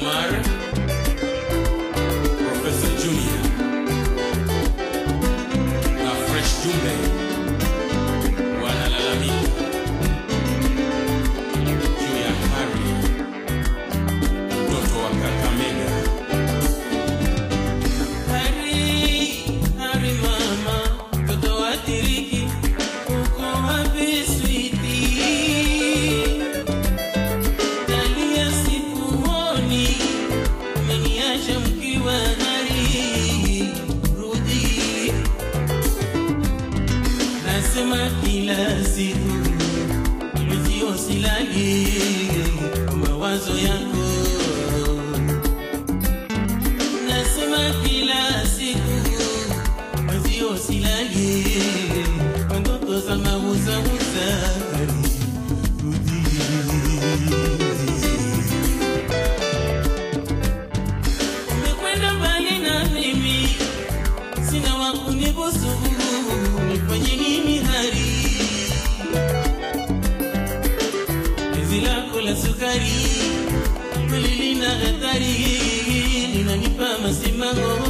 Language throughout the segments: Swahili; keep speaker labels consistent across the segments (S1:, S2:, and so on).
S1: Omar, Professor Junior na Fresh Jumbe wanalalamika juu ya Harry, mtoto wa Kakamega.
S2: Hari, hari mama, mtoto wa tiriki, uko wapi sweetie? Dalia sikuoni, umeniacha mkiwa hari, rudi. Nasema kila siku, mwenzio silali, kwa mawazo yako nasema kila siku mwenzio silali kwa ndoto za mauzauza umekwenda mbali na mimi sina wakunibusu nifanye nini hari penzi lako la sukari kweli lina hatari linanipa masimango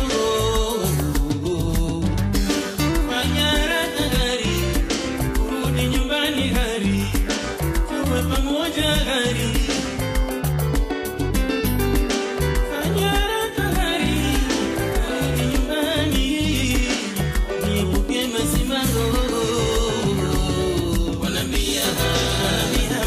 S2: fanya haraka gari urudi nyumbani gari tuwe pamoja gari fanya haraka gari urudi nyumbani niepuke masimango wanambia wanambia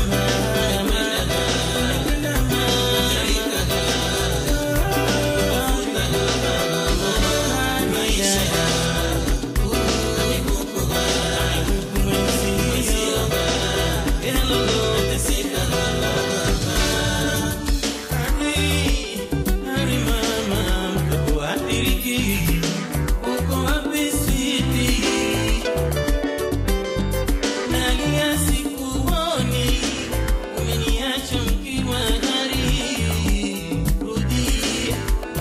S2: Nalia sikuoni, umeniacha mkiwa hari, rudi.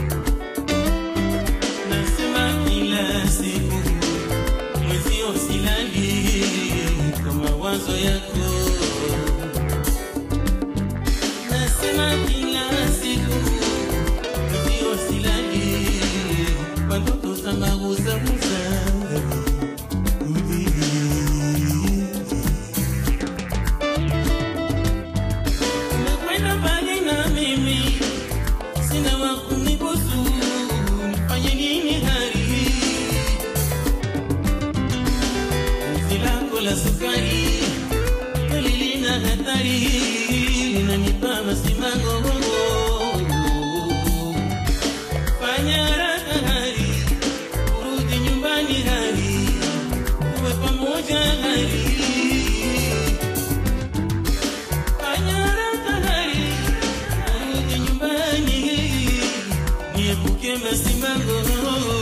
S2: Nasema kila siku mwezio silali kwa mawazo yako. Nasema kila siku mwezio silali kwa ndoto za mauzauza. Rudi. Umekwenda mbali na mimi, sina wa kunibusu, nifanye nini hari? Penzi lako la sukari kweli lina hatari, linanipa masimango. Fanya haraka hari, urudi nyumbani hari, uwe pamoja hari. Fanya haraka hari, urudi nyumbani, niepuke masimango.